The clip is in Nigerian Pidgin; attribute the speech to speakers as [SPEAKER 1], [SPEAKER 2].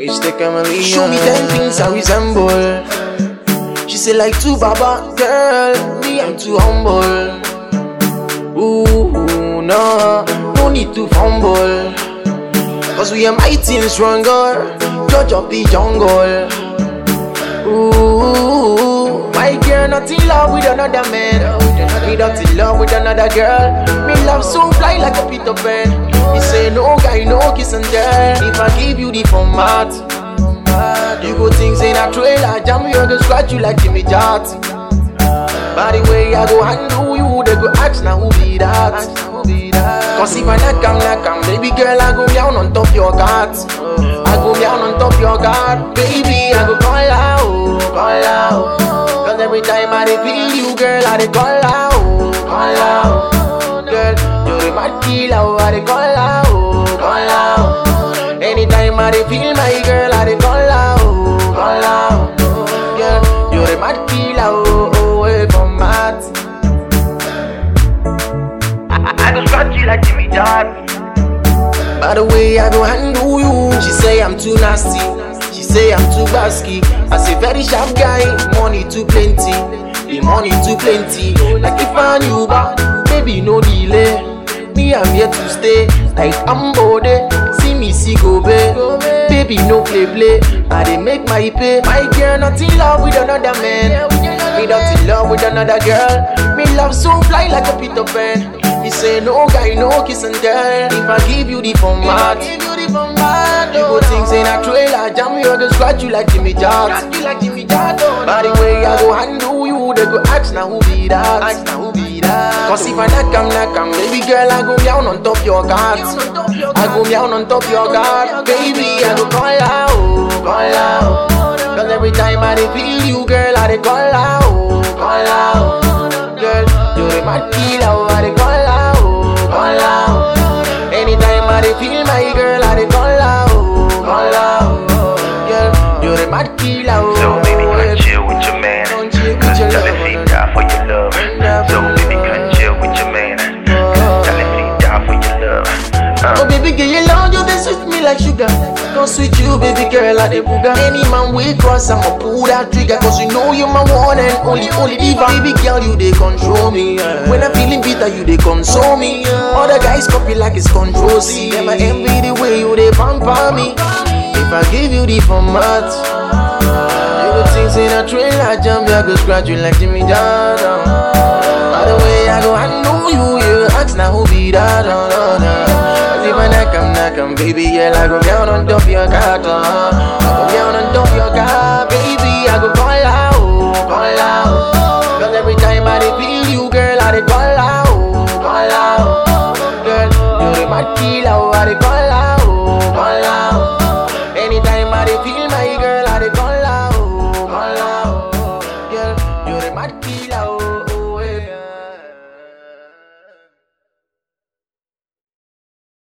[SPEAKER 1] Which the chameleon.
[SPEAKER 2] Show me ten things I resemble. She say like two baba girl, me I'm too humble. Ooh no, no need to fumble. Cause we are mighty and stronger. Judge of the jungle. Ooh, my girl not in love with another man. Me not in love with another girl. Me love so fly like a Peter Pan. Me say no guy, no kiss and tell. If I give you the format, you go think say na trailer jam you go scratch you like Jimmy Jart. By the way I go handle you, they go ask now who be that? Cause if I knock am, knock am, baby girl I go down on top your guard. I go down on top your guard, baby I go call out, call out. Cause every time I dey feel you, girl I dey call out, call out. Girl, you're the mad killer, I dey call out, call out. Anytime I dey feel my girl, I dey call out, call out. Girl, you're the mad killer, oh, oh, away from mad.
[SPEAKER 3] I, I go scratch you like Jimmy Jart.
[SPEAKER 2] By the way, I go handle you. She say I'm too nasty. She say I'm too basky. I say very sharp guy, money too plenty. The money too plenty. Like if I knew but baby no delay. Me I'm here to stay. Like I'm bode. See me see go babe. Baby no play play. I dey make my pay. My girl not in love with another man. Me not in love with another girl. Me love so fly like a Peter Pan. He say no guy, no kiss and tell. If I give you the format, you go think say na trailer jam you go scratch you like Jimmy Jart. By the way I go handle you, they go ask now who be that? Cause if I knock am, knock am, baby girl I go down on top your guard. I go down on top your guard, baby I go call out, call out. Cause every time I dey feel you, girl I dey call out, call out. Girl, you're the mad killer, I dey call out, call out. Anytime I dey feel my girl, I dey call out, call out. Girl, you're the mad killer,
[SPEAKER 3] So baby, come chill with your man.
[SPEAKER 2] Come chill with
[SPEAKER 3] Cause
[SPEAKER 2] your
[SPEAKER 3] Charlie
[SPEAKER 2] love.
[SPEAKER 3] feet die for your love. So baby, come chill with your man. Cause Charlie feet die for your love.
[SPEAKER 2] Oh
[SPEAKER 3] Uh,
[SPEAKER 2] baby girl, you love you, they sweet me like sugar. Don't sweet you, baby girl, like the booger. Any man we cross, I'ma pull that trigger. Cause you know you're my one and only, only diva. Baby girl, you they control me. When I'm feeling bitter, you they console me. Other guys copy like it's control C. Them I envy the way you they pamper me. If I give you the format, you go think say na trailer jump, I go scratch you like Jimmy Johnson. By the way, I go, I know you, you ask now who be that, no, no, no. Cause if I knock am, knock am, baby, yeah, I go down on top your car, uh. I go down on top your car, baby, I go call out, call out. Cause every time I dey feel you, girl, I dey call out, call out. Girl, you're the mad killer, I dey call out, call out. Anytime I dey feel my girl, I dey call out, call out. Girl, you're the mad killer.